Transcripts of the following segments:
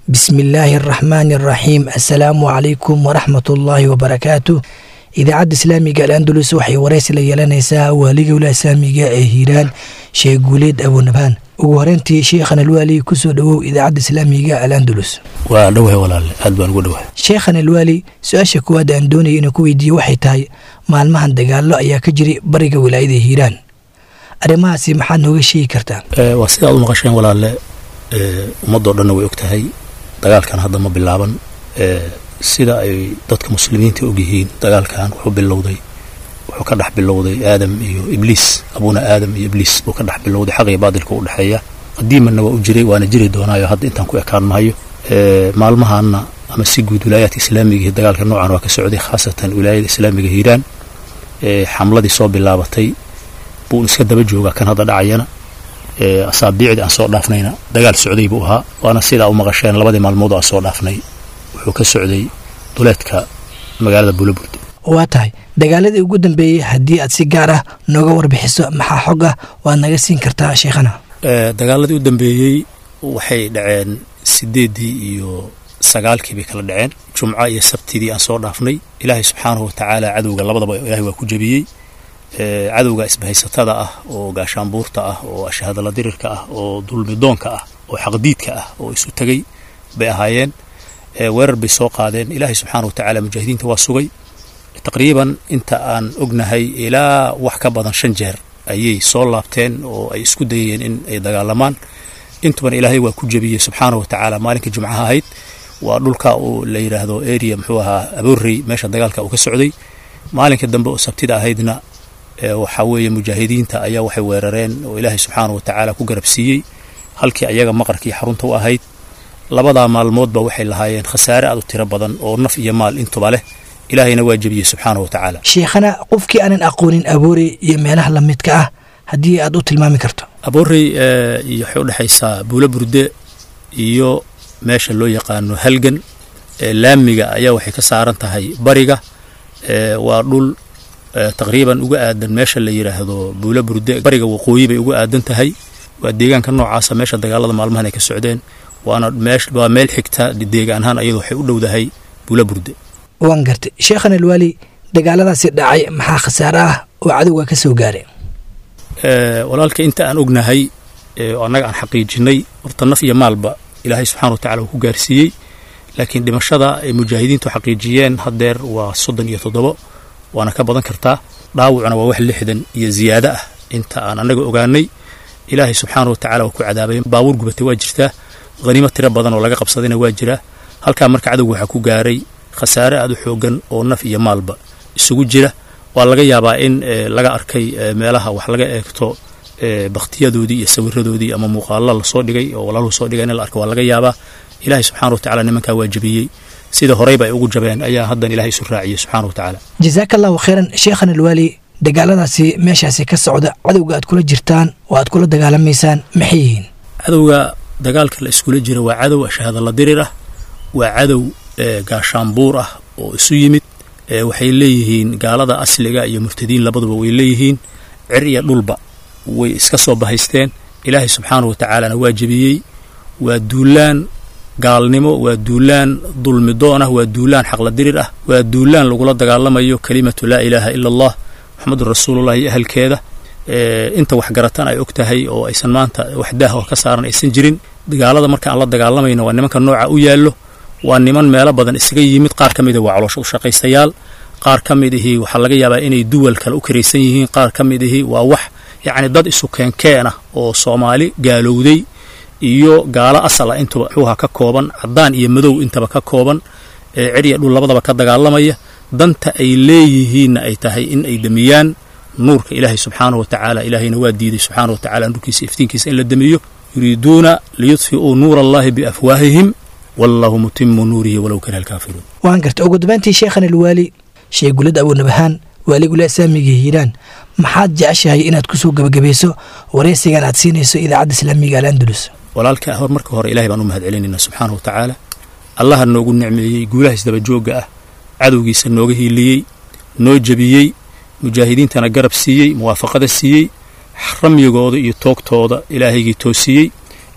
bismi illaahi araxmaani araxiim assalaamu calaykum waraxmatullaahi wabarakaatu idaacadda islaamiga al-andalus waxay waraysi la yeelanaysaa waaliga wila islaamiga ee hiiraan sheekh guuleed abunabaan ugu horeyntii sheekhan alwaali kusoo dhowow idaacadda islaamiga al-andalus waa dhowahay walaale aad baan ugu dhowahay sheekhan alwaali su-aasha kuwaad aan doonaya inuu ku weydiiye waxay tahay maalmahan dagaallo ayaa ka jiray bariga wilaayada hiiraan arrimahaasi maxaad nooga sheegi kartaa waa sidaad u maqasheen walaale ummadoo dhanna way og tahay dagaalkan hadda ma bilaaban sida ay dadka muslimiinta og yihiin dagaalkan wuxuu bilowday wuxuu ka dhex bilowday aadam iyo ibliis abuuna aadam iyo ibliis buu ka dhex bilowday xaq iyo baadilka u dhexeeya qadiimanna waa u jiray waana jiri doonaayo hadda intaan ku ekaan mahayo maalmahaanna ama si guud wilaayaadka islaamiga dagaalka noocan waa ka socday khaasatan wilaayada islaamiga hiiraan xamladii soo bilaabatay buu iska daba joogaa kan hadda dhacayana asaabiicdii aan soo dhaafnayna dagaal socday buu ahaa waana sidaa u maqasheen labadii maalmood aan soo dhaafnay wuxuu ka socday duleedka magaalada buulaburde waa tahay dagaaladii ugu dambeeyey haddii aad si gaar ah nooga warbixiso maxaa xog ah waad naga siin kartaa sheekhana dagaaladii u dambeeyey waxay dhaceen sideeddii iyo sagaalkii bay kala dhaceen jumco iyo sabtidii aan soo dhaafnay ilaahay subxaanahu watacaala cadowga labadaba ilahay waa ku jebiyey cadowga isbahaysatada ah oo gaashaanbuurta ah oo ashahadala dirirka ah oo dulmidoonka ah oo xaqdiidka ah oo isu tegay bay ahaayeen weerar bay soo qaadeen ilaahay subxaana watacaala mujaahidiinta waa sugay taqriiban inta aan ognahay ilaa wax ka badan shan jeer ayay soo laabteen oo ay isku dayayeen in ay dagaalamaan intuban ilaahay waa ku jebiyey subxaana wa tacaala maalinka jumcaha ahayd waa dhulka uu la yidhaahdo area muxuu ahaa aboorrey meesha dagaalka uu ka socday maalinka dambe oo sabtida ahaydna waxaa weeye mujaahidiinta ayaa waxay weerareen oo ilaahay subxaana wa tacaala ku garabsiiyey halkii ayaga maqarkii xarunta u ahayd labadaa maalmoodba waxay lahaayeen khasaare aad u tiro badan oo naf iyo maal intuba leh ilaahayna waa jebiyey subxaana wa tacaala sheekhana qofkii aanan aqoonin aboorey iyo meelaha lamidka ah haddii aad u tilmaami karto aboorey iyo waxay u dhexaysaa buulo burde iyo meesha loo yaqaano halgan laamiga ayaa waxay ka saaran tahay bariga waa dhul taqriiban uga aadan meesha la yidhaahdo buulo burde bariga waqooyi bay uga aadan tahay waa deegaanka noocaasa meesha dagaalada maalmahan ay ka socdeen waana waa meel xigta deegaan ahaan ayadu waxay u dhowdahay buulo burde waan gartay sheekhan alwaali dagaaladaasi dhacay maxaa khasaare ah oo cadowga ka soo gaaray walaalka inta aan ognahay oo annaga aan xaqiijinay horta naf iyo maalba ilaahay subxana wa tacala uu ku gaarsiiyey laakiin dhimashada ay mujaahidiintu xaqiijiyeen haddeer waa soddon iyo toddobo waana ka badan kartaa dhaawacuna waa wax lixdan iyo ziyaado ah inta aan annaga ogaanay ilaahay subxaana wa tacala waa ku cadaabay baabuur gubatay waa jirtaa haniimo tiro badan oo laga qabsadayna waa jiraa halkaa marka cadowga waxaa ku gaaray khasaare aad u xoogan oo naf iyo maalba isugu jira waa laga yaabaa in laga arkay meelaha wax laga eegto bakhtiyadoodii iyo sawiradoodii ama muuqaalla lasoo dhigay oo walaaluhu soo dhigay in la arko waa laga yaabaa ilaahay subxana wa tacala nimankaa waa jebiyey sida horeyba ay ugu jabeen ayaa haddan ilahay isu raaciyey subxana wa tacaala jasaaka allahu khayran sheekhan alwaali dagaaladaasi meeshaasi ka socda cadowga aad kula jirtaan oo aad kula dagaalamaysaan maxay yihiin cadowga dagaalka la iskula jira waa cadow ashahadala dirir ah waa cadow gaashaanbuur ah oo isu yimid waxay leeyihiin gaalada asliga iyo murtadiin labaduba way leeyihiin cir iyo dhulba way iska soo bahaysteen ilaahay subxaana wa tacaalana waa jebiyey waa duulaan gaalnimo waa duulaan dulmidoon ah waa duulaan xaqla dirir ah waa duulaan lagula dagaalamayo kelimatu laa ilaaha ila allah moxamedun rasuulullah iyo ahalkeeda inta waxgaratan ay og tahay oo aysan maanta wax daah oo ka saaran aysan jirin dagaalada marka aan la dagaalamayno waa nimanka nooca u yaallo waa niman meelo badan isaga yimid qaar ka mida waa caloosho u shaqaysayaal qaar ka mid ihii waxaa laga yaabaa inay duwal kale u karaysan yihiin qaar ka mid ihii waa wax yacni dad isu keenkeen ah oo soomaali gaalowday iyo gaalo asal ah intuba xuuha ka kooban caddaan iyo madow intaba ka kooban ee cirya dhul labadaba ka dagaalamaya danta ay leeyihiinna ay tahay in ay demiyaan nuurka ilaahay subxaanahu wa tacaala ilaahayna waa diiday subxaana wa tacala nuurkiisa iftiinkiisa in la demiyo yuriiduuna liyudfi'uu nuura allahi biafwaahihim wallahu mutimu nuurihi walow kariha alkaafiruun waan garta ugu dambayntii sheekhan alwaali sheekh gulad abuunabahaan waaligula islaamiga hiiraan maxaad jeceshahay inaad ku soo gebagabayso waraysigan aad siinayso idaacadda islaamiga alandalus walaalka hor marka hore ilahay baan u mahad celinayna subxaana wa tacaala allaha noogu nicmeeyey guulaha isdabajoogga ah cadowgiisa nooga hiiliyey noo jebiyey mujaahidiintana garab siiyey muwaafaqada siiyey ramyigooda iyo toogtooda ilaahaygii toosiyey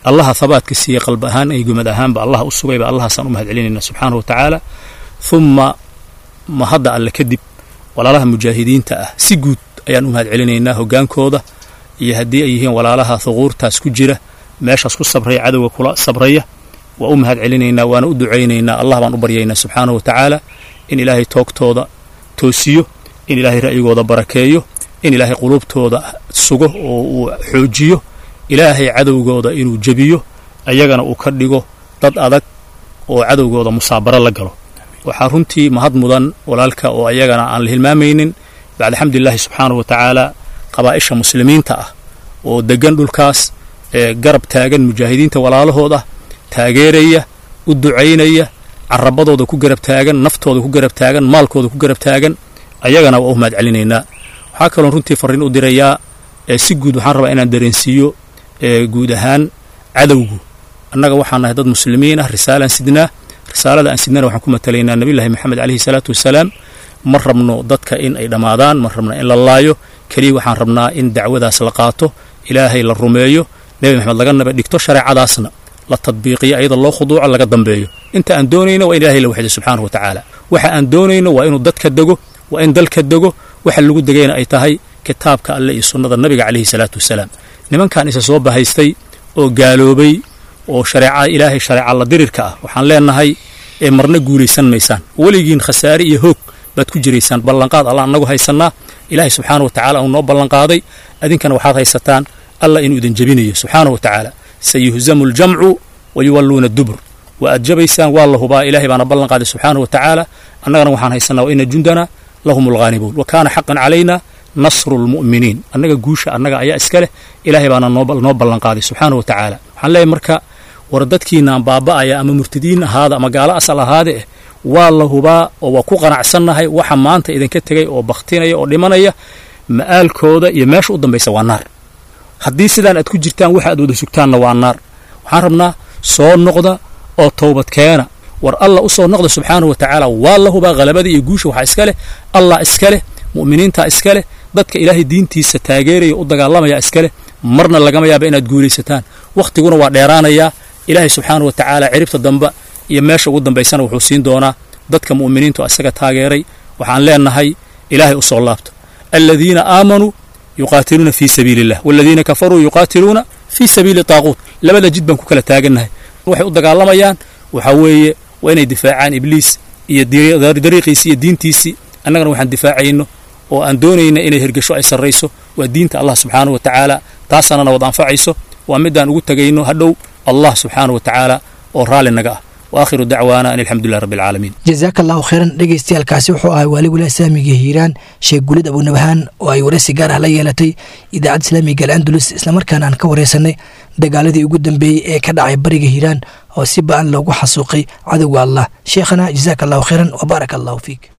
allaha habaadka siiyey qalb ahaan iyo gumad ahaanba allaha u sugayba allahaasaan u mahad celinayna subxaanahu wa tacaala humma mahadda alle kadib walaalaha mujaahidiinta ah si guud ayaan u mahad celinaynaa hoggaankooda iyo haddii ay yihiin walaalaha thuquurtaas ku jira meeshaas ku sabraya cadowga kula sabraya waa u mahad celinaynaa waana u ducaynaynaa allah baan u baryaynaa subxaanahu wa tacaala in ilaahay toogtooda toosiyo in ilaahay ra'yigooda barakeeyo in ilaahay quluubtooda sugo oo uu xoojiyo ilaahay cadowgooda inuu jebiyo ayagana uu ka dhigo dad adag oo cadowgooda musaabaro la galo waxaa runtii mahad mudan walaalka oo ayagana aan la hilmaamaynin bacda xamdulilaahi subxaanahu wa tacaala qabaa'isha muslimiinta ah oo deggan dhulkaas ee garab taagan mujaahidiinta walaalahood ah taageeraya u ducaynaya carabadooda ku garab taagan naftooda ku garab taagan maalkooda ku garab taagan ayagana waa u mahad celinaynaa waxaa kaloon runtii farriin u dirayaa si guud waxaan rabaa inaan dareensiiyo guud ahaan cadowgu annaga waxaan nahay dad muslimiin ah risaalaan sidnaa risaalada aan sidnana waxaan ku matalaynaa nabiyullaahi moxamed caleyhi salaatu wasalaam ma rabno dadka in ay dhammaadaan ma rabno in la laayo keliya waxaan rabnaa in dacwadaas la qaato ilaahay la rumeeyo nebi maxamed laga naba dhigto shareecadaasna la tadbiiqiyo ayada loo khuduuco laga dambeeyo inta aan doonayno waa in ilahay la waxdo subxaanahu wa tacaala waxa aan doonayno waa inuu dadka dego waa in dalka dego waxa lagu degayna ay tahay kitaabka alle iyo sunnada nabiga caleyhi salaatu wasalaam nimankan isa soo bahaystay oo gaaloobay oo shareecada ilaahay shareeca la dirirka ah waxaan leenahay ee marna guulaysan maysaan weligiin khasaare iyo hoog baad ku jiraysaan ballanqaad alla annagu haysannaa ilaahay subxaana wa tacala uu noo ballanqaaday adinkana waxaad haysataan alla inuu idin jebinayo subxaana wa tacaala sayuhzamu aljamcu wa yuwalluuna dubur waa aad jabaysaan waa la hubaa ilahay baana ballanqaaday subxaana wa tacaala annagana waxaan haysanaa wa ina jundana lahum alghaanibuun wa kaana xaqan calayna nasru lmu'miniin annaga guusha annaga ayaa iska leh ilaahay baana noo ballanqaaday subxaana wa tacaala waxaan leeyahay marka war dadkiinaan baaba'aya ama murtadiin ahaada ama gaalo asal ahaade eh waa la hubaa oo waa ku qanacsannahay waxa maanta idinka tegay oo bakhtinaya oo dhimanaya ma'aalkooda iyo meesha u dambaysa waa naar haddii sidaan aad ku jirtaan waxa aad wada sugtaanna waa naar waxaan rabnaa soo noqda oo towbad keena war allah u soo noqda subxaanahu wa tacaala waa la hubaa halabada iyo guusha waxaa iska leh allah iska leh mu'miniintaa iska leh dadka ilaahay diintiisa taageeraya u dagaalamaya iska leh marna lagama yaaba inaad guulaysataan wakhtiguna waa dheeraanayaa ilaahay subxaanahu wa tacaala ciribta damba iyo meesha ugu dambaysana wuxuu siin doonaa dadka mu'miniintu isaga taageeray waxaan leenahay ilaahay u soo laabto aladiina aamanuu yuqaatiluuna fii sabiili illah waladiina kafaruu yuqaatiluuna fii sabiili taaquut labada jid baan ku kala taagannahay waxay u dagaalamayaan waxaa weeye waa inay difaacaan ibliis iyo dariiqiisii iyo diintiisii annagana waxaan difaacayno oo aan doonayna inay hergesho ay sarrayso waa diinta allah subxaanahu wa tacaala taasaanana wad anfacayso waa midaan ugu tegayno hadhow allah subxaanahu wa tacaala oo raalli naga ah waakhiru dacwaana an alxamdulilah rabbi alcaalamiin jazaaka allahu khayran dhegeystayaalkaasi wuxuu ahay waali walaha islaamiga hiiraan sheekh gulid abunabahaan oo ay waraysi gaar ah la yeelatay idaacadda islaamiga al'andulus islamarkaana aan ka waraysanay dagaaladii ugu dambeeyey ee ka dhacay bariga hiiraan oo si ba-an loogu xasuuqay cadowga allah sheekhana jazaaka allahu khayran wa baaraka allahu fiik